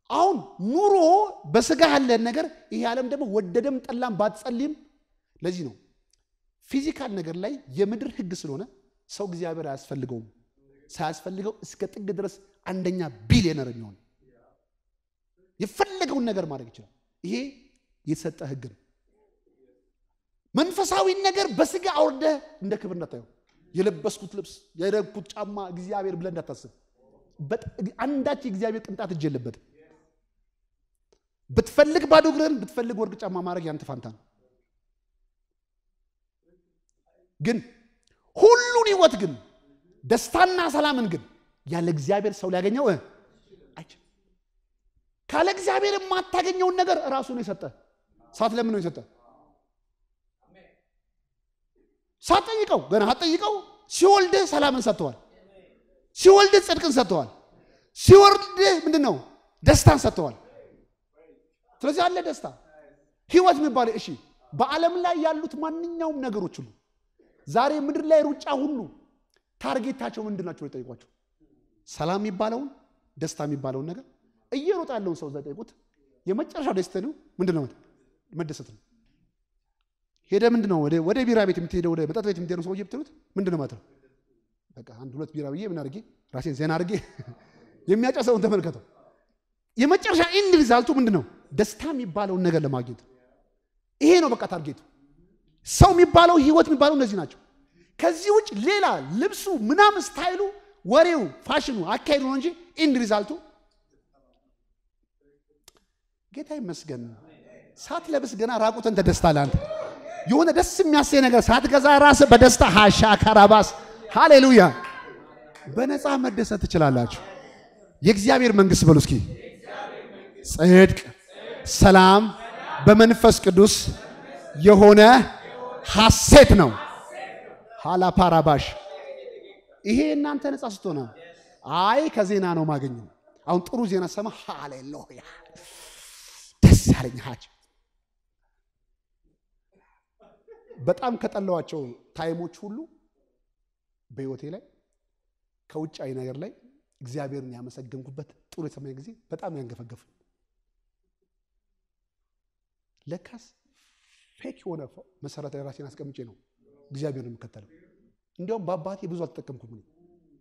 አሁን ኑሮ በስጋ ያለን ነገር ይሄ ዓለም ደግሞ ወደደም ጠላም ባትጸልይም ለዚህ ነው ፊዚካል ነገር ላይ የምድር ህግ ስለሆነ ሰው እግዚአብሔር አያስፈልገውም ሳያስፈልገው እስከ ጥግ ድረስ አንደኛ ቢሊዮነር የሚሆን የፈለገውን ነገር ማድረግ ይችላል ይሄ የተሰጠ ህግ ነው መንፈሳዊ ነገር በስጋ አውርደህ እንደ ክብር እንዳታየው የለበስኩት ልብስ የረግኩት ጫማ እግዚአብሔር ብለህ እንዳታስብ አንዳች የእግዚአብሔር ቅንጣት እጅ የለበትም ብትፈልግ ባዶ እግርህን ብትፈልግ ወርቅ ጫማ ማድረግ ያንተ ፋንታ ነው ግን ሁሉን ህይወት ግን ደስታና ሰላምን ግን ያለ እግዚአብሔር ሰው ሊያገኘው አይችልም ካለ እግዚአብሔር የማታገኘውን ነገር ራሱ ነው የሰጠ ሳት ለምን ነው የሰጠ ሳትጠይቀው ገና አትጠይቀው ሲወልድህ ሰላምን ሰጥተዋል ሲወልድህ ጽድቅን ሰጥተዋል ሲወርድህ ምንድን ነው ደስታን ሰጥተዋል ስለዚህ አለ ደስታ ህይወት የሚባለ እሺ በዓለም ላይ ያሉት ማንኛውም ነገሮች ሁሉ ዛሬ ምድር ላይ ሩጫ ሁሉ ታርጌታቸው ምንድን ናቸው የጠይቋቸው ሰላም የሚባለውን ደስታ የሚባለውን ነገር እየሮጠ ያለውን ሰው ጠይቁት የመጨረሻው ደስታ ነው ምንድን ነው መደሰት ነው ሄደ ምንድን ነው ወደ ቢራ ቤት የምትሄደው ወደ መጠጥ ቤት የምትሄደው ሰውዬ ብትሉት ምንድን ነው ማለት ነው በቃ አንድ ሁለት ቢራ ብዬ ምን አድርጌ ራሴን ዜና አድርጌ የሚያጨሰውን ተመልከተው የመጨረሻ ኢንድ ሪዛልቱ ምንድን ነው ደስታ የሚባለውን ነገር ለማግኘት ይሄ ነው በቃ ታርጌቱ ሰው የሚባለው ህይወት የሚባለው እነዚህ ናቸው ከዚህ ውጭ ሌላ ልብሱ ምናምን ስታይሉ ወሬው ፋሽኑ አካሄዱ ነው እንጂ ኢንድ ሪዛልቱ ጌታ ይመስገን ሳትለብስ ገና ራቁትን ተደስታለህ አንተ የሆነ ደስ የሚያሰኝ ነገር ሳትገዛ ራስ በደስታ ሃሻ ካራባስ ሃሌሉያ በነፃ መደሰት ትችላላችሁ የእግዚአብሔር መንግስት በሉ እስኪ ጽድቅ ሰላም በመንፈስ ቅዱስ የሆነ ሐሴት ነው ሃላ ፓራባሽ ይሄ እናንተ ነፃ ስትሆነ አይ ከዜና ነው ማገኘው አሁን ጥሩ ዜና ሰማ ሃሌሉያ ደስ ያለኝ ሀጅ በጣም ከጠለዋቸው ታይሞች ሁሉ በህይወቴ ላይ ከውጫዊ ነገር ላይ እግዚአብሔርን ያመሰገንኩበት ጥሩ የሰማኝ ጊዜ በጣም ያንገፈገፉ ለካስ ፌክ የሆነ መሰረት ላይ ራሴን አስቀምጬ ነው እግዚአብሔር የምከተለው እንዲያውም በአባቴ ብዙ አልተጠቀምኩም እኔ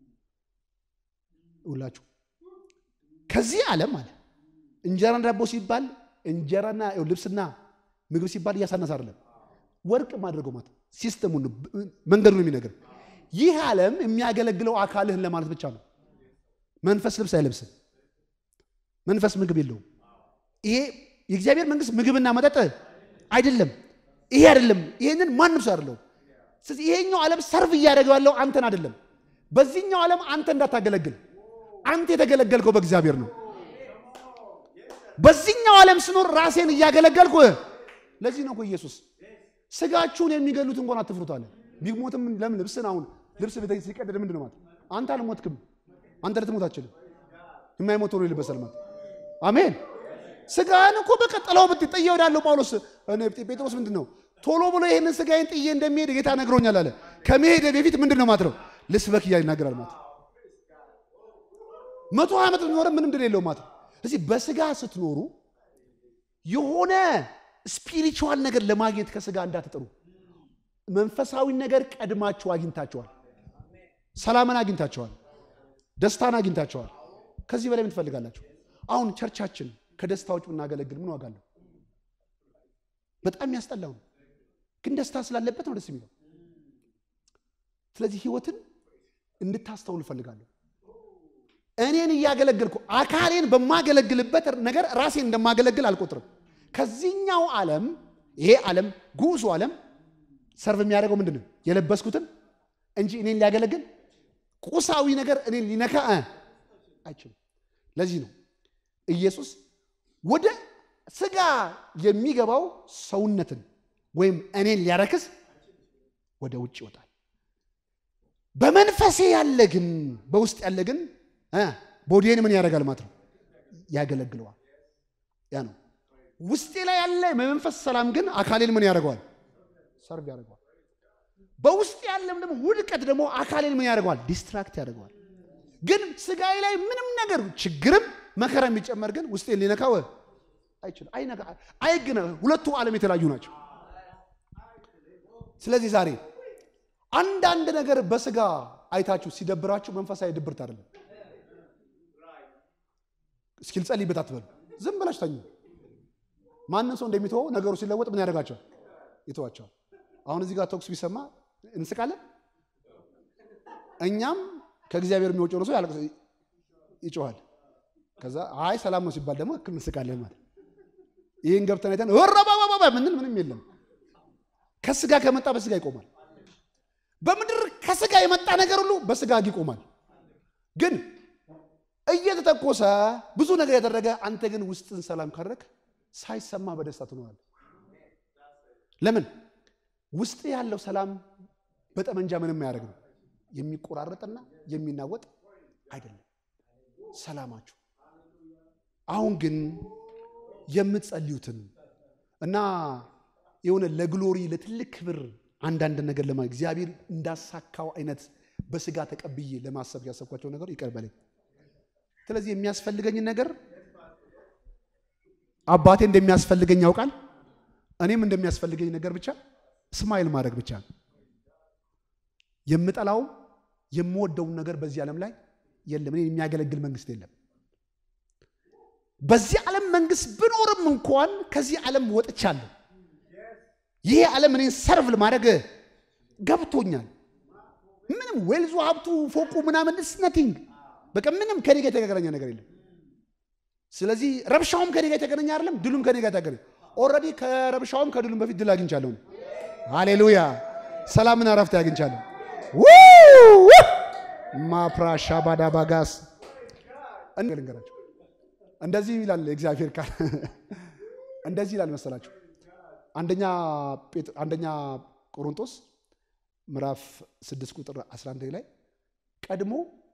ሁላችሁ ከዚህ ዓለም አለ እንጀራና ዳቦ ሲባል እንጀራና ልብስና ምግብ ሲባል እያሳነስ አይደለም ወርቅ ማድረገው ማለት ሲስተሙን መንገዱ ነው የሚነግር ይህ ዓለም የሚያገለግለው አካልህን ለማለት ብቻ ነው መንፈስ ልብስ አይለብስም መንፈስ ምግብ የለውም ይሄ የእግዚአብሔር መንግስት ምግብና መጠጥ አይደለም ይሄ አይደለም ይሄንን ማንም ሰው አይደለም ስለዚህ ይሄኛው ዓለም ሰርቭ እያደረገው ያለው አንተን አይደለም በዚህኛው ዓለም አንተ እንዳታገለግል አንተ የተገለገልከው በእግዚአብሔር ነው በዚህኛው ዓለም ስኖር ራሴን እያገለገልኩ ለዚህ ነው እኮ ኢየሱስ ስጋችሁን የሚገሉት እንኳን አትፍሩት አለ ቢሞትም ለምን ልብስን አሁን ልብስ ሲቀደድ ምንድን ነው ማለት አንተ አልሞትክም አንተ ልትሞት አትችልም የማይሞት ሆኖ ይልበሳል ማለት አሜን ስጋን እኮ በቀጠለው ብት ጥዬ ወዳለው ጳውሎስ ጴጥሮስ ምንድን ነው ቶሎ ብሎ ይህንን ስጋዬን ጥዬ እንደሚሄድ ጌታ ነግሮኛል አለ ከመሄድ በፊት ምንድን ነው ማለት ነው ልስበክ እያለ ይናገራል ማለት መቶ ዓመት ኖረ ምንም ድል የለው ማለት እዚህ በስጋ ስትኖሩ የሆነ ስፒሪቹዋል ነገር ለማግኘት ከስጋ እንዳትጥሩ መንፈሳዊ ነገር ቀድማችሁ አግኝታችኋል ሰላምን አግኝታችኋል ደስታን አግኝታችኋል ከዚህ በላይ ምን ትፈልጋላችሁ አሁን ቸርቻችን ከደስታ ውጭ ብናገለግል ምን ዋጋ አለው በጣም ያስጠላው ነው ግን ደስታ ስላለበት ነው ደስ የሚለው ስለዚህ ህይወትን እንድታስተውል እፈልጋለሁ እኔን እያገለገልኩ አካሌን በማገለግልበት ነገር ራሴን እንደማገለግል አልቆጥርም ከዚህኛው ዓለም ይሄ ዓለም ጉዙ ዓለም ሰርቭ የሚያደርገው ምንድን ነው የለበስኩትን እንጂ እኔን ሊያገለግል ቁሳዊ ነገር እኔን ሊነካ አይችልም ለዚህ ነው ኢየሱስ ወደ ስጋ የሚገባው ሰውነትን ወይም እኔን ሊያረክስ ወደ ውጭ ይወጣል በመንፈሴ ያለ ግን በውስጥ ያለ ግን ቦዲን ምን ያደርጋል ማለት ነው ያገለግለዋል ያ ነው ውስጤ ላይ ያለ የመንፈስ ሰላም ግን አካሌን ምን ያደርገዋል ሰርቭ ያደርገዋል በውስጥ ያለም ደግሞ ውድቀት ደግሞ አካሌን ምን ያደርገዋል ዲስትራክት ያደርገዋል ግን ስጋዬ ላይ ምንም ነገር ችግርም መከራ የሚጨመር ግን ውስጤን ሊነካው አይችልም። አይነካ አይግነ ሁለቱ ዓለም የተለያዩ ናቸው። ስለዚህ ዛሬ አንዳንድ ነገር በስጋ አይታችሁ ሲደብራችሁ መንፈሳዊ ድብርት አይደለም። እስኪ ልጸልይበት አትበሉ። ዝም ብላችሁ ተኙ። ማንም ሰው እንደሚተወው ነገሩ ሲለወጥ ምን ያደርጋቸዋል? ይተዋቸዋል። አሁን እዚህ ጋር ተኩስ ቢሰማ እንስቃለን። እኛም ከእግዚአብሔር የሚወጪው ሰው ያለቅስ ይጮኋል። ከዛ አይ ሰላም ነው ሲባል ደግሞ እክል እንስቃለን ማለት ይህን ገብተን አይተን ወረባባባ ምንል ምንም የለም። ከስጋ ከመጣ በስጋ ይቆማል። በምድር ከስጋ የመጣ ነገር ሁሉ በስጋ ይቆማል። ግን እየተተኮሰ ብዙ ነገር ያደረገ አንተ ግን ውስጥን ሰላም ካደረግ ሳይሰማ በደስታ ትኖራለህ። ለምን ውስጥ ያለው ሰላም በጠመንጃ ምንም አያደርግ ነው የሚቆራረጥና የሚናወጥ አይደለም ሰላማችሁ። አሁን ግን የምትጸልዩትን እና የሆነ ለግሎሪ ለትልቅ ክብር አንዳንድ ነገር ለማ እግዚአብሔር እንዳሳካው አይነት በስጋ ተቀብዬ ለማሰብ ያሰብኳቸው ነገር ይቅር በለኝ። ስለዚህ የሚያስፈልገኝን ነገር አባቴ እንደሚያስፈልገኝ ያውቃል። እኔም እንደሚያስፈልገኝ ነገር ብቻ ስማይል ማድረግ ብቻ ነው። የምጠላውም የምወደውን ነገር በዚህ ዓለም ላይ የለም። እኔ የሚያገለግል መንግስት የለም። በዚህ ዓለም መንግስት ብኖርም እንኳን ከዚህ ዓለም ወጥቻለሁ። ይሄ ዓለም እኔን ሰርቭ ለማድረግ ገብቶኛል። ምንም ዌልዙ ሀብቱ ፎቁ ምናምን ስ ነቲንግ በቃ ምንም ከኔ ጋር የተገናኘ ነገር የለም። ስለዚህ ረብሻውም ከኔ ጋር የተገናኘ አይደለም፣ ድሉም ከኔ ጋር የተገናኘ ኦልሬዲ ከረብሻውም ከድሉም በፊት ድል አግኝቻለሁ። ሃሌሉያ! ሰላምና ረፍት አግኝቻለሁ። ማፕራሻ ባዳ ባጋስ ልንገራቸው። እንደዚህ ይላል እግዚአብሔር ቃል እንደዚህ ይላል መሰላችሁ አንደኛ አንደኛ ቆሮንቶስ ምዕራፍ 6 ቁጥር 11 ላይ ቀድሞ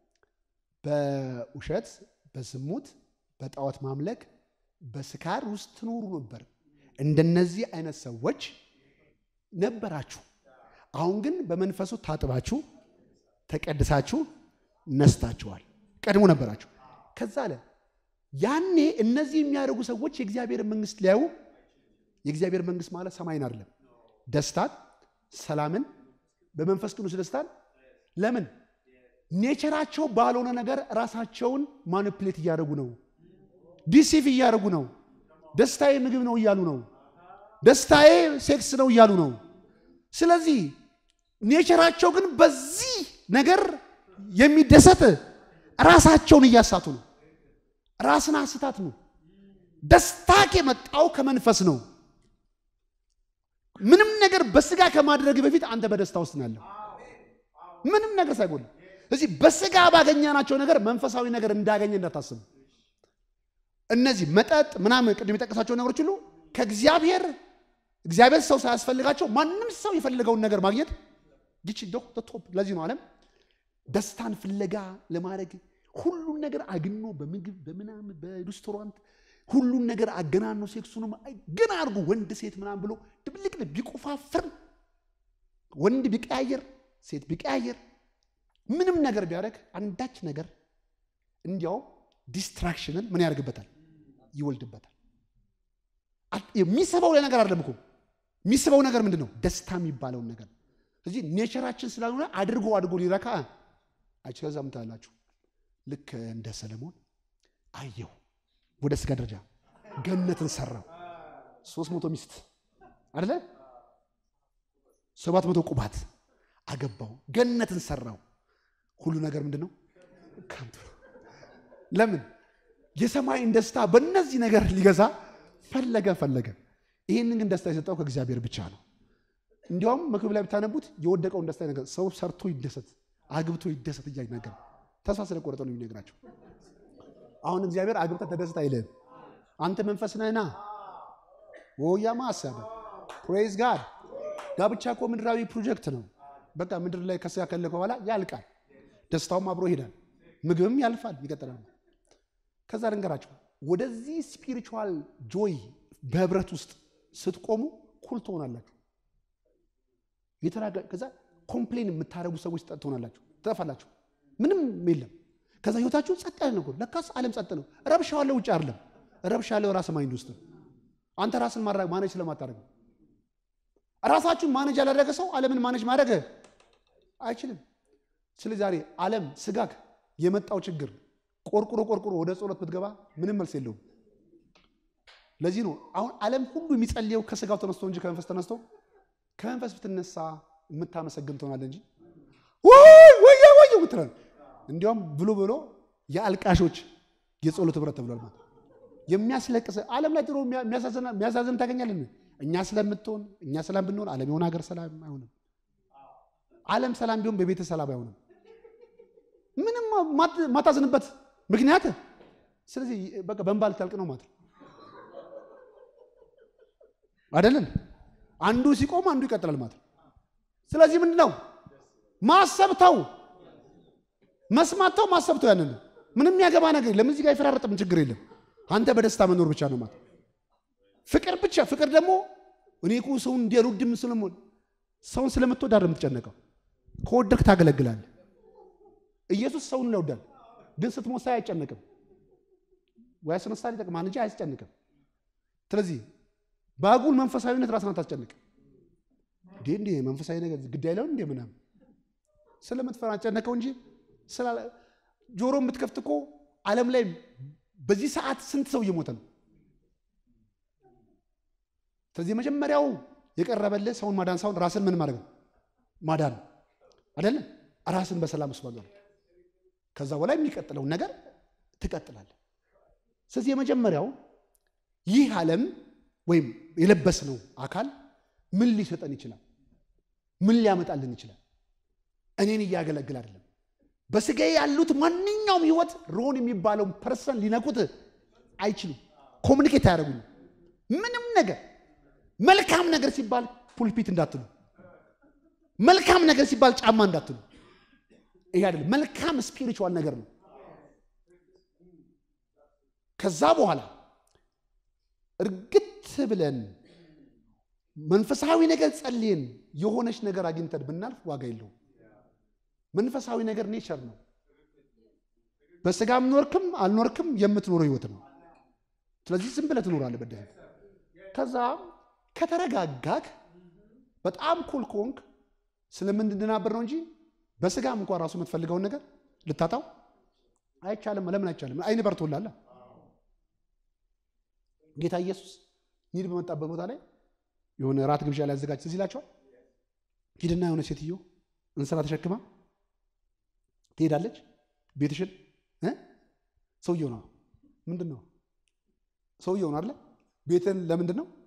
በውሸት በዝሙት በጣዖት ማምለክ በስካር ውስጥ ትኖሩ ነበር። እንደነዚህ አይነት ሰዎች ነበራችሁ። አሁን ግን በመንፈሱ ታጥባችሁ ተቀድሳችሁ ነስታችኋል። ቀድሞ ነበራችሁ። ከዛ አለ ያኔ እነዚህ የሚያደርጉ ሰዎች የእግዚአብሔር መንግስት ሊያዩ የእግዚአብሔር መንግስት ማለት ሰማይን አይደለም፣ ደስታን፣ ሰላምን፣ በመንፈስ ቅዱስ ደስታን። ለምን ኔቸራቸው ባልሆነ ነገር ራሳቸውን ማኒፕሌት እያደረጉ ነው፣ ዲሲቭ እያደረጉ ነው። ደስታዬ ምግብ ነው እያሉ ነው። ደስታዬ ሴክስ ነው እያሉ ነው። ስለዚህ ኔቸራቸው ግን በዚህ ነገር የሚደሰት ራሳቸውን እያሳቱ ነው። ራስን አስታት ነው። ደስታ የመጣው ከመንፈስ ነው። ምንም ነገር በስጋ ከማድረግ በፊት አንተ በደስታ ውስጥ ናለህ። ምንም ነገር ሳይጎል እዚህ በስጋ ባገኘናቸው ነገር መንፈሳዊ ነገር እንዳገኘ እንዳታስቡ። እነዚህ መጠጥ ምናምን ቅድም የጠቀሳቸው ነገሮች ሁሉ ከእግዚአብሔር እግዚአብሔር ሰው ሳያስፈልጋቸው ማንም ሰው የፈለገውን ነገር ማግኘት ይች ቶፕ። ለዚህ ነው ዓለም ደስታን ፍለጋ ለማድረግ ሁሉን ነገር አግኖ በምግብ በምናምን በሬስቶራንት ሁሉን ነገር አገናኖ ሴክሱንም ገና አድርጎ ወንድ ሴት ምናምን ብሎ ድብልቅ ቢቆፋፍር ወንድ ቢቀያየር ሴት ቢቀያየር ምንም ነገር ቢያደርግ አንዳች ነገር እንዲያው ዲስትራክሽንን ምን ያደርግበታል? ይወልድበታል። የሚስበው ነገር አይደለም እኮ የሚስበው ነገር ምንድን ነው? ደስታ የሚባለውን ነገር እዚህ ኔቸራችን ስላልሆነ አድርጎ አድርጎ ሊረካ አይች ከዛ ምታላችሁ ልክ እንደ ሰለሞን አየሁ ወደ ስጋ ደረጃ ገነትን ሰራው። ሶስት መቶ ሚስት አደለ ሰባት መቶ ቁባት አገባው። ገነትን ሰራው። ሁሉ ነገር ምንድን ነው? ከንቱ። ለምን የሰማይን ደስታ በእነዚህ ነገር ሊገዛ ፈለገ ፈለገ። ይህንን ግን ደስታ የሰጠው ከእግዚአብሔር ብቻ ነው። እንዲያውም መክብብ ላይ ብታነቡት የወደቀውን ደስታ ነገር ሰው ሰርቶ ይደሰት፣ አግብቶ ይደሰት እያለ ነገር ተስፋ ስለቆረጠ ነው የሚነግራቸው። አሁን እግዚአብሔር አግብተህ ተደስት አይልህም። አንተ መንፈስ ነህና ወያማ አሰበ ፕሬዝ ጋድ። ጋብቻ እኮ ምድራዊ ፕሮጀክት ነው። በቃ ምድር ላይ ከስጋ ከለከ በኋላ ያልቃል። ደስታውም አብሮ ይሄዳል። ምግብም ያልፋል፣ ይቀጥላል። ከዛ ልንገራቸው ወደዚህ ስፒሪቹዋል ጆይ በህብረት ውስጥ ስትቆሙ ኩል ትሆናላችሁ። የተራጋ ከዛ ኮምፕሌን የምታደርጉ ሰዎች ትሆናላችሁ፣ ትጠፋላችሁ። ምንም የለም። ከዛ ህይወታችሁ ጸጥ ያለ ነው። ለካስ ዓለም ጸጥ ነው። ረብሻ ያለው ውጭ አይደለም። ረብሻ ያለው ራስ ማይንድ ውስጥ ነው። አንተ ራስን ማድረግ ማኔጅ ስለማታደርግ ነው። ራሳችሁን ማኔጅ ያላደረገ ሰው ዓለምን ማኔጅ ማድረግ አይችልም። ስለዚህ ዛሬ ዓለም ስጋክ የመጣው ችግር ቆርቁሮ ቆርቁሮ ወደ ጸሎት ብትገባ ምንም መልስ የለውም። ለዚህ ነው አሁን ዓለም ሁሉ የሚጸልየው ከስጋው ተነስቶ እንጂ ከመንፈስ ተነስቶ ከመንፈስ ብትነሳ የምታመሰግን ትሆናለህ እንጂ ወይ ወይ ወይ ምትላል። እንዲያውም ብሎ ብሎ የአልቃሾች የጸሎት ህብረት ተብሏል። ማለት የሚያስለቅስ ዓለም ላይ ጥሩ የሚያሳዝን ታገኛለን። እኛ ስለምትሆን እኛ ሰላም ብንሆን ዓለም የሆነ ሀገር ሰላም አይሆንም። ዓለም ሰላም ቢሆን በቤተ ሰላም አይሆንም። ምንም ማታዝንበት ምክንያት ስለዚህ በቃ በእንባ ልታልቅ ነው ማለት አይደለም። አንዱ ሲቆም አንዱ ይቀጥላል ማለት ስለዚህ ምንድን ነው ማሰብ ተው፣ መስማት ተው፣ ማሰብ ተው። ያንን ምንም ያገባ ነገር የለም። እዚህ ጋር የፈራረጥም ችግር የለም። አንተ በደስታ መኖር ብቻ ነው ማለት ፍቅር ብቻ ፍቅር ደግሞ እኔ እኮ ሰውን እንዲያልወድም ስለምሆን ሰውን ስለምትወድ አይደለም የምትጨነቀው። ከወደድክ ታገለግላለህ። ኢየሱስ ሰውን ይወዳል፣ ግን ስትሞት ሳይ አይጨነቅም። ወይ አስነሳል ይጠቅማል እንጂ አያስጨንቅም። ስለዚህ በአጉል መንፈሳዊነት ራስን አታስጨንቅም። እንዴ እንዴ መንፈሳዊ ነገር ግድ አይለውም እንዴ ምናምን ስለምትፈራ ጨነቀው እንጂ ጆሮ የምትከፍት እኮ ዓለም ላይ በዚህ ሰዓት ስንት ሰው እየሞተ ነው። ስለዚህ የመጀመሪያው የቀረበልህ ሰውን ማዳን ሳይሆን ራስን ምን ማድረግ ነው ማዳን አይደለም። ራስን በሰላም ውስጥ መኖር። ከዛ በላይ የሚቀጥለውን ነገር ትቀጥላለህ። ስለዚህ የመጀመሪያው ይህ ዓለም ወይም የለበስነው አካል ምን ሊሰጠን ይችላል? ምን ሊያመጣልን ይችላል? እኔን እያገለግል አይደለም። በስጋ ያሉት ማንኛውም ህይወት ሮን የሚባለውን ፐርሰን ሊነኩት አይችሉም። ኮሚኒኬት አያደርጉኝ። ምንም ነገር መልካም ነገር ሲባል ፑልፒት እንዳትሉ፣ መልካም ነገር ሲባል ጫማ እንዳትሉ። ይሄ አይደለም። መልካም ስፒሪቹዋል ነገር ነው። ከዛ በኋላ እርግት ብለን መንፈሳዊ ነገር ጸልየን የሆነች ነገር አግኝተን ብናልፍ ዋጋ የለውም። መንፈሳዊ ነገር ኔቸር ነው። በስጋም ኖርክም አልኖርክም የምትኖረው ህይወት ነው። ስለዚህ ዝም ብለህ ትኖራለህ በደህን ከዛ ከተረጋጋክ በጣም ኩል ከሆንክ ስለምንድናበር ነው እንጂ በስጋም እንኳን ራሱ የምትፈልገውን ነገር ልታጣው አይቻልም። ለምን አይቻልም? አይን በርቶላል። ጌታ ኢየሱስ ኒድ በመጣበት ቦታ ላይ የሆነ ራት ግብዣ ላይ አዘጋጅ ትዝ ይላቸዋል። ሂድና የሆነ ሴትዮ እንስራ ተሸክማ ትሄዳለች። ቤትሽን ሰውየው ነው ምንድን ነው ሰውየው ነው አለ ቤትን ለምንድን ነው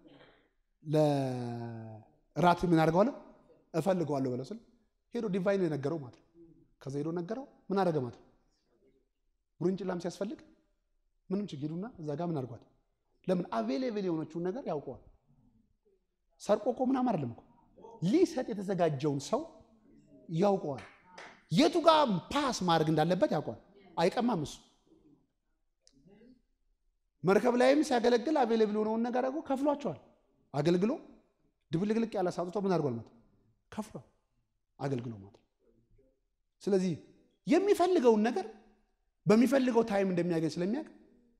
ለራት ምን አደርገዋለሁ እፈልገዋለሁ በለው ስል ሄዶ ዲቫይን የነገረው ማለት ነው። ከዛ ሄዶ ነገረው ምን አደረገ ማለት ነው። ጉርንጭላም ሲያስፈልግ ምንም ችግር ሄዱና እዛ ጋር ምን አድርጓል። ለምን አቬሌብል የሆነችውን ነገር ያውቀዋል። ሰርቆ እኮ ምናምን አይደለም እኮ ሊሰጥ የተዘጋጀውን ሰው ያውቀዋል። የቱ ጋር ፓስ ማድረግ እንዳለበት ያውቀዋል። አይቀማም እሱ መርከብ ላይም ሲያገለግል አቬሌብል የሆነውን ነገር አድርጎ ከፍሏቸዋል። አገልግሎ ድብልቅልቅ ያለ ሳጥቶ ምን አድርጓል ማለት ከፍሏል። አገልግሎ ማለት ስለዚህ የሚፈልገውን ነገር በሚፈልገው ታይም እንደሚያገኝ ስለሚያውቅ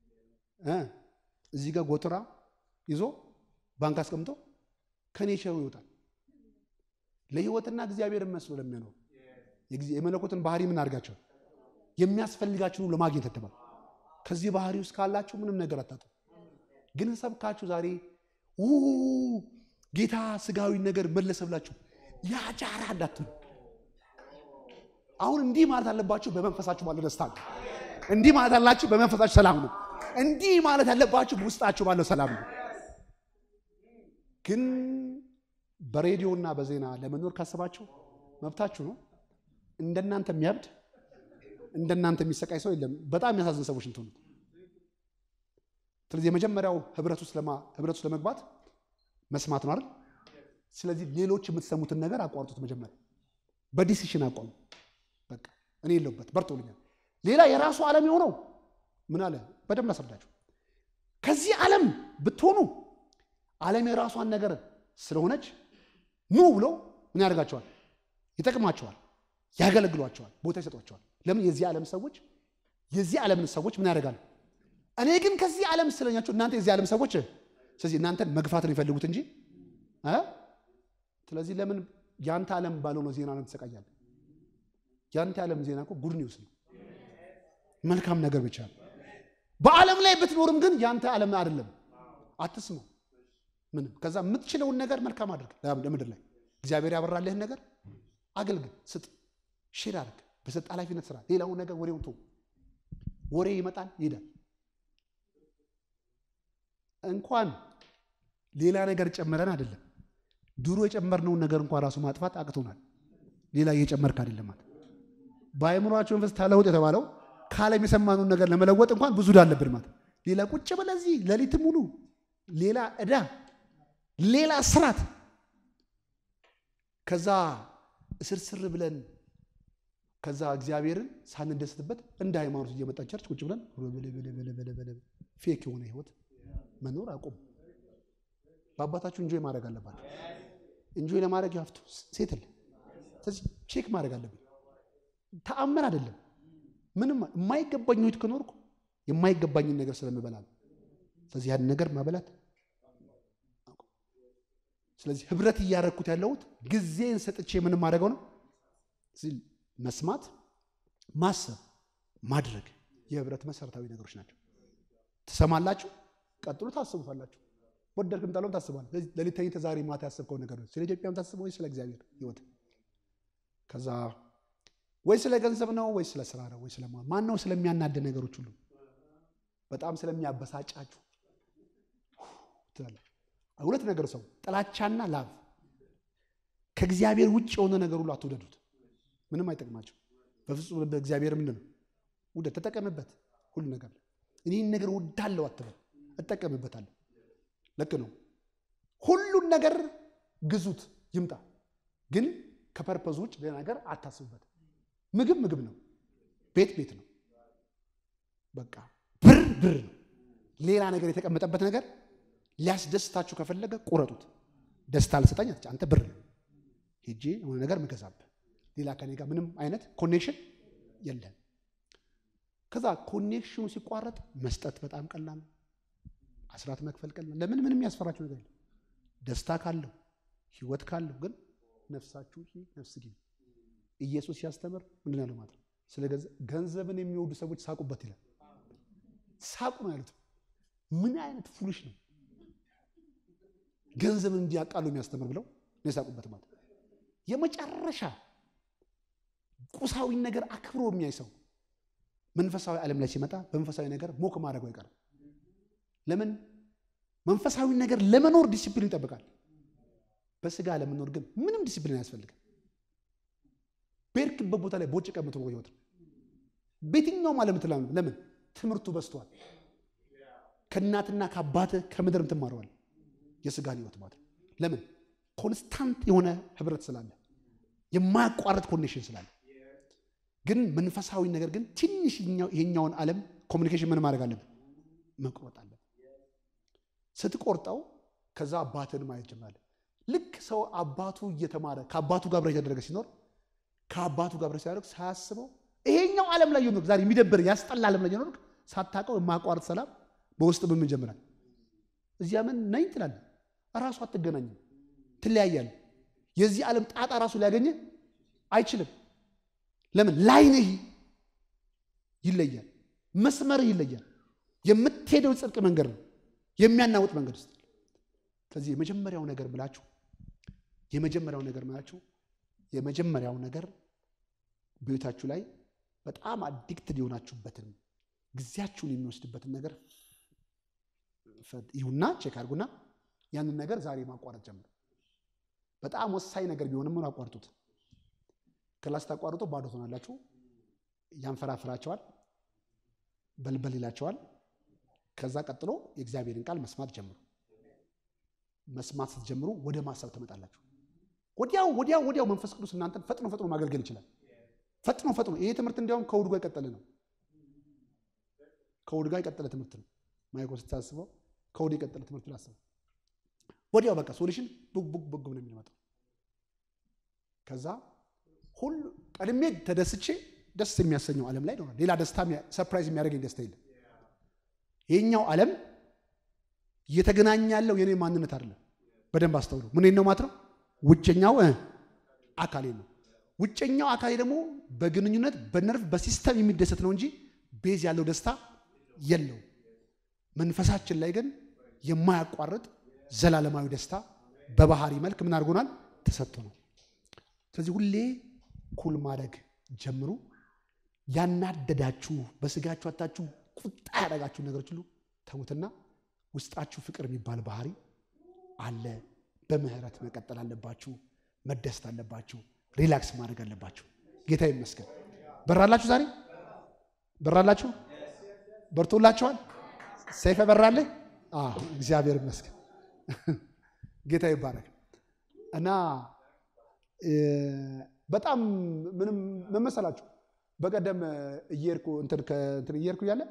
እዚህ ጋር ጎትራ ይዞ ባንክ አስቀምጦ ከኔቸሩ ይወጣል። ለህይወትና እግዚአብሔር መስሎ ለሚያኖሩ የመለኮትን ባህሪ ምን አድርጋቸው የሚያስፈልጋችሁን ሁሉ ለማግኘት ተተባል። ከዚህ ባህሪ ውስጥ ካላችሁ ምንም ነገር አታጡ። ግን ሰብካችሁ ዛሬ ጌታ ስጋዊ ነገር መለሰ ብላችሁ ያጃራ እንዳትሉ። አሁን እንዲህ ማለት አለባችሁ። በመንፈሳችሁ ባለው ደስታ ነው። እንዲህ ማለት አላችሁ። በመንፈሳችሁ ሰላም ነው። እንዲህ ማለት ያለባችሁ በውስጣችሁ ባለው ሰላም ነው። ግን በሬዲዮና በዜና ለመኖር ካሰባችሁ መብታችሁ ነው። እንደናንተ የሚያብድ እንደናንተ የሚሰቃይ ሰው የለም። በጣም የሚያሳዝን ሰዎች እንትሆኑት። ስለዚህ የመጀመሪያው ህብረት ውስጥ ለመግባት መስማት ነው አይደል? ስለዚህ ሌሎች የምትሰሙትን ነገር አቋርጡት። መጀመሪያ በዲሲሽን አቋሙ። በቃ እኔ የለሁበት በርቶልኛል። ሌላ የራሱ ዓለም የሆነው ምን አለ በደንብ ላስረዳችሁ። ከዚህ ዓለም ብትሆኑ ዓለም የራሷን ነገር ስለሆነች ኑ ብሎ ምን ያደርጋቸዋል? ይጠቅማቸዋል፣ ያገለግሏቸዋል፣ ቦታ ይሰጧቸዋል። ለምን የዚህ ዓለም ሰዎች የዚህ ዓለምን ሰዎች ምን ያደርጋሉ? እኔ ግን ከዚህ ዓለም ስለኛቸው እናንተ የዚህ ዓለም ሰዎች ስለዚህ እናንተን መግፋት ነው የፈለጉት እንጂ እ ስለዚህ ለምን ያንተ ዓለም ባልሆነው ዜና ነው ትሰቃያለህ? ያንተ ዓለም ዜና እኮ ጉድ ኒውስ ነው። መልካም ነገር ብቻ ነው። በዓለም ላይ ብትኖርም ግን ያንተ ዓለም አይደለም። አትስማው ምንም። ከዛ የምትችለውን ነገር መልካም አድርግ። ለምድር ላይ እግዚአብሔር ያበራልህን ነገር አገልግል፣ ስጥ፣ ሼር አድርግ፣ በሰጥ ኃላፊነት ስራ። ሌላውን ነገር ወሬውን ተው። ወሬ ይመጣል ይሄዳል። እንኳን ሌላ ነገር ጨምረን አይደለም ድሮ የጨመርነውን ነገር እንኳን ራሱ ማጥፋት አቅቶናል። ሌላ እየጨመርክ አይደለም ማለት በአእምሯቸው መንፈስ ተለውጥ የተባለው ከዓለም የሰማነውን ነገር ለመለወጥ እንኳን ብዙ ዕዳ አለብን ማለት ሌላ ቁጭ ብለህ እዚህ ሌሊት ሙሉ ሌላ ዕዳ፣ ሌላ ስራት ከዛ እስርስር ብለን ከዛ እግዚአብሔርን ሳንደስትበት እንደ ሃይማኖት እየመጣ ቸርች ቁጭ ብለን ፌክ የሆነ ህይወት መኖር አቁም። በአባታችሁ እንጆይ ማድረግ አለባቸው። እንጆይ ለማድረግ ያፍቱ ሴትል ስለዚህ ቼክ ማድረግ አለብን። ተአምር አይደለም። ምንም የማይገባኝ ህይወት ከኖርኩ የማይገባኝን ነገር ስለምበላ ነው። ስለዚህ ያን ነገር ማበላት ስለዚህ ህብረት እያደረግኩት ያለሁት ጊዜን ሰጥቼ ምንም ማድረገው ነው። መስማት፣ ማሰብ፣ ማድረግ የህብረት መሰረታዊ ነገሮች ናቸው። ትሰማላችሁ፣ ቀጥሎ ታስቡታላችሁ። ወደድክም ጠላም ታስባለህ። ሌሊት ተኝተህ ዛሬ ማታ ያሰብከው ነገር ነው። ስለ ኢትዮጵያም ታስበው ወይ ስለ እግዚአብሔር ህይወት ከዛ ወይ ስለ ገንዘብ ነው ወይ ስለ ስራ ነው ወይ ስለ ማን ነው ስለሚያናድ ነገሮች ሁሉ በጣም ስለሚያበሳጫችሁ ትላለህ። ሁለት ነገር ሰው ጥላቻና ላቭ ከእግዚአብሔር ውጭ የሆነ ነገር ሁሉ አትውደዱት። ምንም አይጠቅማቸው በፍጹም በእግዚአብሔር ምንድን ነው ውደድ፣ ተጠቀምበት። ሁሉ ነገር እኔን ነገር ወዳለው አትበል፣ እጠቀምበታለሁ። ልክ ነው። ሁሉን ነገር ግዙት ይምጣ፣ ግን ከፐርፐዝ ውጭ ሌላ ነገር አታስቡበት። ምግብ ምግብ ነው፣ ቤት ቤት ነው፣ በቃ ብር ብር ነው። ሌላ ነገር የተቀመጠበት ነገር ሊያስደስታችሁ ከፈለገ ቁረጡት። ደስታ ልሰጠኝ አንተ ብር ነው ሄጄ የሆነ ነገር ምገዛብህ ሌላ ከኔ ጋር ምንም አይነት ኮኔክሽን የለም። ከዛ ኮኔክሽኑ ሲቋረጥ መስጠት በጣም ቀላል ነው። አስራት መክፈል ቀላል። ለምን ምንም ያስፈራችሁ ነገር የለም። ደስታ ካለው ህይወት ካለው ግን ነፍሳችሁ ነፍስ ግን ኢየሱስ ሲያስተምር ምንድን ያለው ማለት ነው? ስለ ገንዘብን የሚወዱ ሰዎች ሳቁበት ይላል። ሳቁ ነው ያሉት። ምን አይነት ፉልሽ ነው ገንዘብን እንዲያቃሉ የሚያስተምር ብለው ነው የሳቁበት ማለት ነው። የመጨረሻ ቁሳዊ ነገር አክብሮ የሚያይ ሰው መንፈሳዊ ዓለም ላይ ሲመጣ በመንፈሳዊ ነገር ሞክ ማድረጉ አይቀርም። ለምን መንፈሳዊ ነገር ለመኖር ዲሲፕሊን ይጠብቃል። በስጋ ለመኖር ግን ምንም ዲሲፕሊን አያስፈልግም። በሄድክበት ቦታ ላይ ቦጭ ቀምቶ ህይወት ነው። በየትኛውም ዓለም ትላ ለምን ትምህርቱ በዝቷል። ከእናትና ከአባትህ ከምድርም ትማረዋል የስጋን ህይወት ማለት ነው። ለምን ኮንስታንት የሆነ ህብረት ስላለ የማያቋርጥ ኮኔክሽን ስላለ ግን መንፈሳዊ ነገር ግን ትንሽ ይሄኛውን ዓለም ኮሚኒኬሽን ምን ማድረግ አለብን? መቁረጥ አለብን። ስትቆርጠው ከዛ አባትን ማየት ጀምራለህ። ልክ ሰው አባቱ እየተማረ ከአባቱ ጋር ብረ የተደረገ ሲኖር ከአባቱ ጋር ብረ ሲያደርግ ሳያስበው ይሄኛው ዓለም ላይ የኖርክ ዛሬ የሚደብር ያስጠላ ዓለም ላይ የኖርክ ሳታውቀው የማያቋርጥ ሰላም በውስጥ ምን ጀምራል። እዚያ ምን ነኝ ትላለህ። እራሱ አትገናኝም፣ ትለያያለህ። የዚህ ዓለም ጣጣ ራሱ ሊያገኝህ አይችልም። ለምን ላይንህ ይለያል፣ መስመርህ ይለያል። የምትሄደው ጽድቅ መንገድ ነው የሚያናውጥ መንገድ ውስጥ። ስለዚህ የመጀመሪያው ነገር ብላችሁ የመጀመሪያው ነገር ብላችሁ የመጀመሪያው ነገር በቤታችሁ ላይ በጣም አዲክትድ የሆናችሁበትን ጊዜያችሁን የሚወስድበትን ነገር ይሁና ቼክ አድርጉና ያንን ነገር ዛሬ ማቋረጥ ጀምሩ። በጣም ወሳኝ ነገር ቢሆንም ምን አቋርጡት። ክላስ ታቋርጦ ባዶ ትሆናላችሁ። ያንፈራፍራቸዋል፣ በልበል ይላቸዋል። ከዛ ቀጥሎ የእግዚአብሔርን ቃል መስማት ጀምሩ። መስማት ስትጀምሩ ወደ ማሰብ ትመጣላችሁ። ወዲያው ወዲያው ወዲያው መንፈስ ቅዱስ እናንተን ፈጥኖ ፈጥኖ ማገልገል ይችላል። ፈጥኖ ፈጥኖ ይሄ ትምህርት እንዲያውም ከእሑድ ጋር የቀጠለ ነው። ከእሑድ ጋር የቀጠለ ትምህርት ነው። ማይኮ ስታስበው ከእሑድ የቀጠለ ትምህርት ላስበው። ወዲያው በቃ ሶሉሽን ቡግ ቡግ ቡግ ነው የሚመጣው። ከዛ ሁሉ ቀድሜ ተደስቼ ደስ የሚያሰኘው ዓለም ላይ ይኖራል። ሌላ ደስታ ሰርፕራይዝ የሚያደርገኝ ደስታ የለም። ይሄኛው ዓለም እየተገናኘ ያለው የኔ ማንነት አይደለም። በደንብ አስተውሉ። ምን ነው ማለት ነው? ውጨኛው አካሌ ነው። ውጨኛው አካሌ ደግሞ በግንኙነት በነርቭ በሲስተም የሚደሰት ነው እንጂ ቤዝ ያለው ደስታ የለው። መንፈሳችን ላይ ግን የማያቋርጥ ዘላለማዊ ደስታ በባህሪ መልክ ምን አድርጎናል? ተሰጥቶ ነው። ስለዚህ ሁሌ ኩል ማድረግ ጀምሩ። ያናደዳችሁ በስጋችሁ አታችሁ ቁጣ ያደረጋችሁ ነገሮች ሁሉ ተዉትና ውስጣችሁ ፍቅር የሚባል ባህሪ አለ። በምህረት መቀጠል አለባችሁ። መደሰት አለባችሁ። ሪላክስ ማድረግ አለባችሁ። ጌታ ይመስገን። በራላችሁ ዛሬ በራላችሁ በርቶላችኋል። ሰይፈ በራለህ። እግዚአብሔር ይመስገን። ጌታ ይባረክ እና በጣም ምንም መመሰላችሁ በቀደም እየሄድኩ እንትን ከእንትን እየሄድኩ እያለ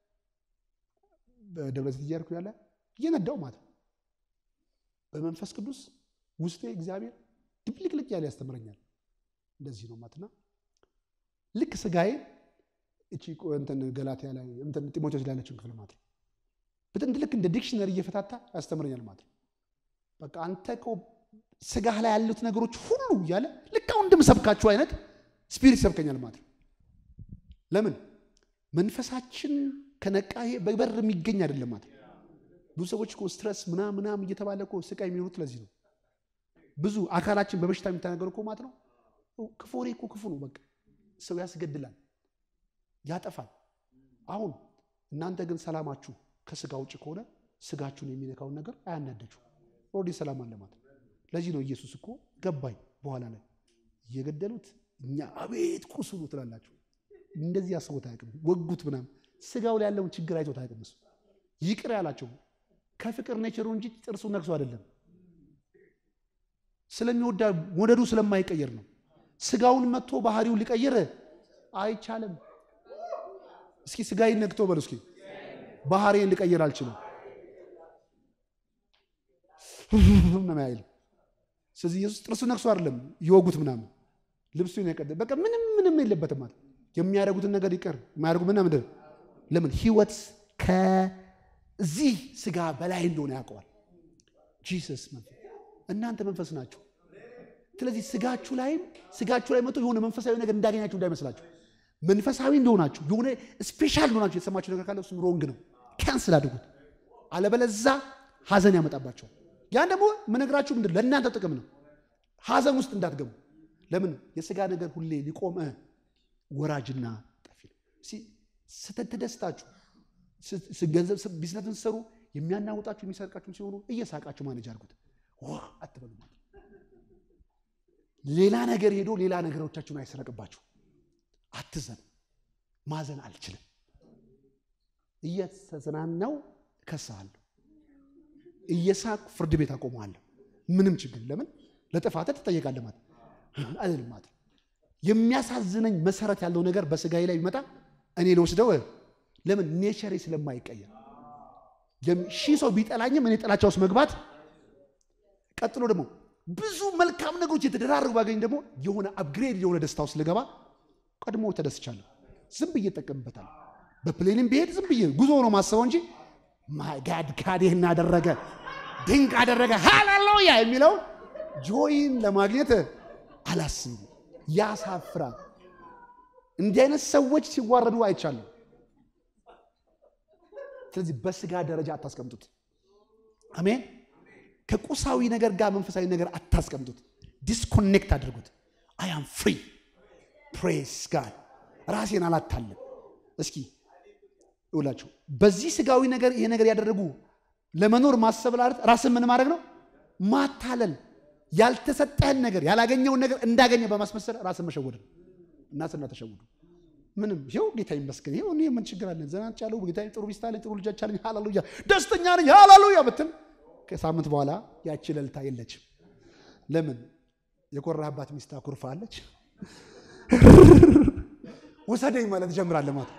በደብረ ዘይት እየሄድኩ እያለ እየነዳው ማለት ነው በመንፈስ ቅዱስ ውስጤ እግዚአብሔር ድብልቅልቅ ያለ ያስተምረኛል። እንደዚህ ነው ማለትና ልክ ስጋዬ እቺ እንትን ገላትያ ላይ እንትን ጢሞቴዎስ ላይ ያለችውን ክፍል ማለት ነው በጥንት ልክ እንደ ዲክሽነሪ እየፈታታ ያስተምረኛል ማለት ነው። በቃ አንተ እኮ ስጋህ ላይ ያሉት ነገሮች ሁሉ እያለ ልክ አሁን እንደምሰብካችሁ አይነት ስፒሪት ይሰብከኛል ማለት ነው። ለምን መንፈሳችን ከነቃ ይሄ በበር የሚገኝ አይደለም ማለት ነው። ብዙ ሰዎች እኮ ስትረስ ምናምን ምናምን እየተባለ እኮ ስቃይ የሚኖሩት ለዚህ ነው። ብዙ አካላችን በበሽታ የሚተናገሩ እኮ ማለት ነው። ክፉ ወሬ እኮ ክፉ ነው። በቃ ሰው ያስገድላል፣ ያጠፋል። አሁን እናንተ ግን ሰላማችሁ ከስጋ ውጭ ከሆነ ስጋችሁን የሚነካውን ነገር አያናደችሁ። ኦልሬዲ ሰላም አለ ማለት ነው። ለዚህ ነው ኢየሱስ እኮ ገባኝ በኋላ ላይ እየገደሉት እኛ አቤት ቁስሉ ትላላችሁ። እንደዚህ ያስቦት አያውቅም። ወጉት ምናምን ስጋው ላይ ያለውን ችግር አይቶት አያውቅም። እሱ ይቅር ያላቸው ከፍቅር ኔቸሩ እንጂ ጥርሱ ነክሶ አይደለም። ስለሚወዳ ወደዱ ስለማይቀየር ነው። ስጋውን መጥቶ ባህሪውን ሊቀይር አይቻልም። እስኪ ስጋዬን ነክቶ በሉ እስኪ ባህሪን ሊቀይር አልችልም ነው ያይል። ስለዚህ ኢየሱስ ጥርሱ ነክሶ አይደለም ይወጉት ምናምን ልብሱን ያቀደ በቃ ምንም ምንም የለበትም ማለት የሚያደርጉትን ነገር ይቀር የማያደርጉ ምና ምንድን ለምን ህይወት ከዚህ ስጋ በላይ እንደሆነ ያውቀዋል። ጂሰስ መንፈስ እናንተ መንፈስ ናችሁ። ስለዚህ ስጋችሁ ላይም ስጋችሁ ላይ መጥቶ የሆነ መንፈሳዊ ነገር እንዳገኛችሁ እንዳይመስላችሁ። መንፈሳዊ እንደሆናችሁ የሆነ ስፔሻል እንደሆናችሁ የተሰማችሁ ነገር ካለ እሱም ሮንግ ነው። ካንስል አድርጉት። አለበለዛ ሀዘን ያመጣባቸዋል። ያን ደግሞ ምነግራችሁ ምንድን ለእናንተ ጥቅም ነው። ሀዘን ውስጥ እንዳትገቡ። ለምን የስጋ ነገር ሁሌ ሊቆም ወራጅና ጠፊ ነው። ስትደስታችሁ ገንዘብ ቢዝነስን ስትሰሩ የሚያናውጣችሁ የሚሰርቃችሁ ሲሆኑ እየሳቃችሁ ማኔጅ አድርጉት። አትበሉ ማለት ሌላ ነገር ሄዶ ሌላ ነገሮቻችሁን አይሰረቅባችሁ። አትዘኑ። ማዘን አልችልም። እየተዝናናው እከስሃለሁ፣ እየሳቅ ፍርድ ቤት አቆመዋለሁ። ምንም ችግር ለምን ለጥፋትህ ትጠየቃለህ ማለት አይደለም ማለት የሚያሳዝነኝ መሰረት ያለው ነገር በስጋዬ ላይ ቢመጣ እኔ ልወስደው ለምን ኔቸሬ ስለማይቀየር ሺህ ሰው ቢጠላኝም እኔ ጥላቻ ውስጥ መግባት ቀጥሎ ደግሞ ብዙ መልካም ነገሮች የተደራረጉ ባገኝ ደግሞ የሆነ አፕግሬድ የሆነ ደስታ ውስጥ ልገባ ቀድሞ ተደስቻለሁ። ዝም ብዬ እጠቀምበታለሁ። በፕሌንም ብሄድ ዝም ብዬ ጉዞ ነው ማስበው እንጂ ጋድ ጋድ ይህን አደረገ ድንቅ አደረገ ሃሌሉያ የሚለው ጆይን ለማግኘት አላስብም። ያሳፍራል። እንዲህ አይነት ሰዎች ሲዋረዱ አይቻለሁ። ስለዚህ በስጋ ደረጃ አታስቀምጡት። አሜን። ከቁሳዊ ነገር ጋር መንፈሳዊ ነገር አታስቀምጡት። ዲስኮኔክት አድርጉት። አይ አም ፍሪ ፕሬስ ጋድ ራሴን አላታለም። እስኪ ይውላችሁ በዚህ ስጋዊ ነገር ይሄ ነገር ያደረጉ ለመኖር ማሰብ ላለት ራስን ምን ማድረግ ነው? ማታለል። ያልተሰጠህን ነገር ያላገኘውን ነገር እንዳገኘ በማስመሰል ራስን መሸወድ ነው። እናትና ተሸውዱ። ምንም ይኸው ጌታ ይመስገን፣ ይኸው እኔ ምን ችግር አለን? ዘናጭ ያለው ጌታ ጥሩ ሚስት አለኝ፣ ጥሩ ልጆች አለኝ፣ ሃሌሉያ ደስተኛ ነኝ፣ ሃሌሉያ ብትል ከሳምንት በኋላ ያቺ እልልታ የለችም። ለምን? የኮራህባት ሚስት አኩርፋለች። ውሰደኝ ማለት ጀምራለህ ማለት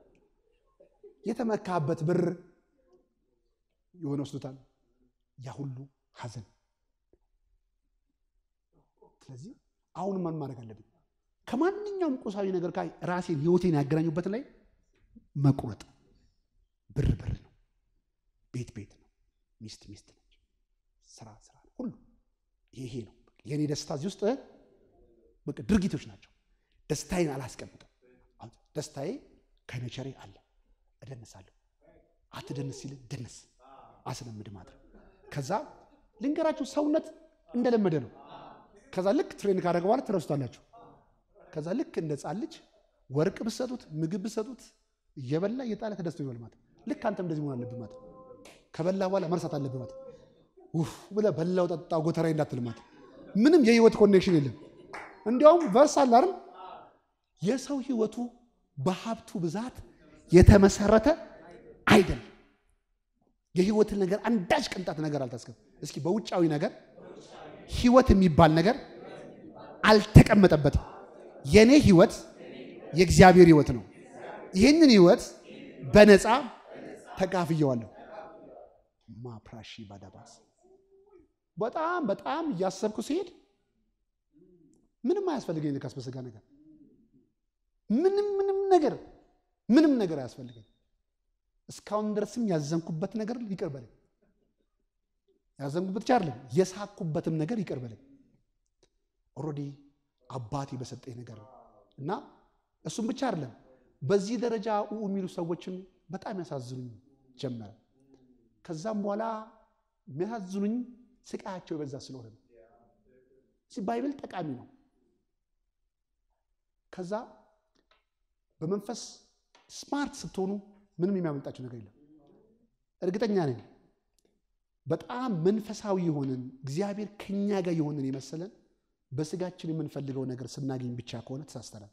የተመካበት ብር የሆነ ወስዶታል። ያ ሁሉ ሐዘን። ስለዚህ አሁን ማን ማድረግ አለብኝ? ከማንኛውም ቁሳዊ ነገር ጋር ራሴን ህይወቴን ያገናኙበትን ላይ መቁረጥ። ብር ብር ነው፣ ቤት ቤት ነው፣ ሚስት ሚስት ነች፣ ስራ ስራ ነው፣ ሁሉ ይሄ ነው የኔ ደስታ። እዚህ ውስጥ በቃ ድርጊቶች ናቸው። ደስታዬን አላስቀምጥም። ደስታዬ ከነቸሬ አለ፣ እደንሳለሁ። አትደንስ ሲል ደንስ አስለምድ ማለት ነው። ከዛ ልንገራችሁ ሰውነት እንደለመደ ነው። ከዛ ልክ ትሬን ካደረገ በኋላ ትረሱታላችሁ። ከዛ ልክ እንደ ሕፃን ልጅ ወርቅ ብሰጡት ምግብ ብሰጡት እየበላ እየጣለ ተደስቶ ይበል ማለት ልክ አንተም እንደዚህ መሆን አለብህ ማለት ከበላ በኋላ መርሳት አለብህ ማለት ውፍ ብለህ በላው ጠጣው ጎተራዬ እንዳትል ማለት ምንም የህይወት ኮኔክሽን የለም። እንዲያውም ቨርስ አለ አይደል የሰው ህይወቱ በሀብቱ ብዛት የተመሰረተ አይደለም። የህይወትን ነገር አንዳች ቅንጣት ነገር አልታስገብ። እስኪ በውጫዊ ነገር ህይወት የሚባል ነገር አልተቀመጠበትም። የኔ ህይወት የእግዚአብሔር ህይወት ነው። ይህንን ህይወት በነፃ ተካፍየዋለሁ። ማፕራሺ ባዳባስ በጣም በጣም እያሰብኩ ሲሄድ ምንም አያስፈልገኝ ልካስ በስጋ ነገር ምንም ምንም ነገር ምንም ነገር አያስፈልገኝ። እስካሁን ድረስም ያዘንኩበት ነገር ይቅር በለኝ። ያዘንኩበት ብቻ አይደለም የሳኩበትም ነገር ይቅር በለኝ። ኦልሬዲ አባቴ በሰጠኝ ነገር ነው እና እሱም ብቻ አይደለም በዚህ ደረጃ ኡ የሚሉ ሰዎችን በጣም ያሳዝኑኝ ጀመረ። ከዛም በኋላ የሚያሳዝኑኝ ስቃያቸው የበዛ ስለሆነ ነው። ባይብል ጠቃሚ ነው። ከዛ በመንፈስ ስማርት ስትሆኑ ምንም የሚያመልጣቸው ነገር የለም። እርግጠኛ ነኝ በጣም መንፈሳዊ የሆንን እግዚአብሔር ከኛ ጋር የሆንን የመሰለን በስጋችን የምንፈልገው ነገር ስናገኝ ብቻ ከሆነ ተሳስተናል።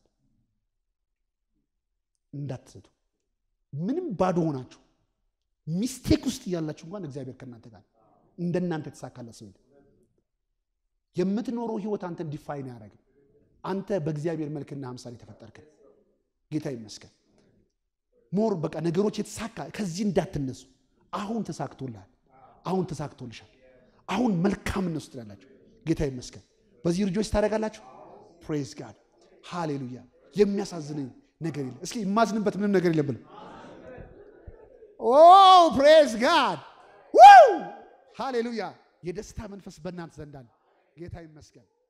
እንዳትሰቱ። ምንም ባዶ ሆናችሁ ሚስቴክ ውስጥ እያላችሁ እንኳን እግዚአብሔር ከእናንተ ጋር እንደናንተ የተሳካለት ሰው የምትኖረው ህይወት አንተን ዲፋይን ያደረግም አንተ በእግዚአብሔር መልክና አምሳል የተፈጠርክ ጌታ ይመስገን። ሞር በቃ ነገሮች የተሳካ ከዚህ እንዳትነሱ። አሁን ተሳክቶልሃል። አሁን ተሳክቶልሻል። አሁን መልካምነት ውስጥ ያላችሁ ጌታ ይመስገን። በዚህ ልጆች ታደርጋላችሁ። ፕሬዝ ጋድ ሃሌሉያ። የሚያሳዝነኝ ነገር የለም። እስኪ የማዝንበት ምንም ነገር የለም ብለው ኦ ፕሬዝ ጋድ ሃሌሉያ። የደስታ መንፈስ በእናንተ ዘንድ አለ። ጌታ ይመስገን።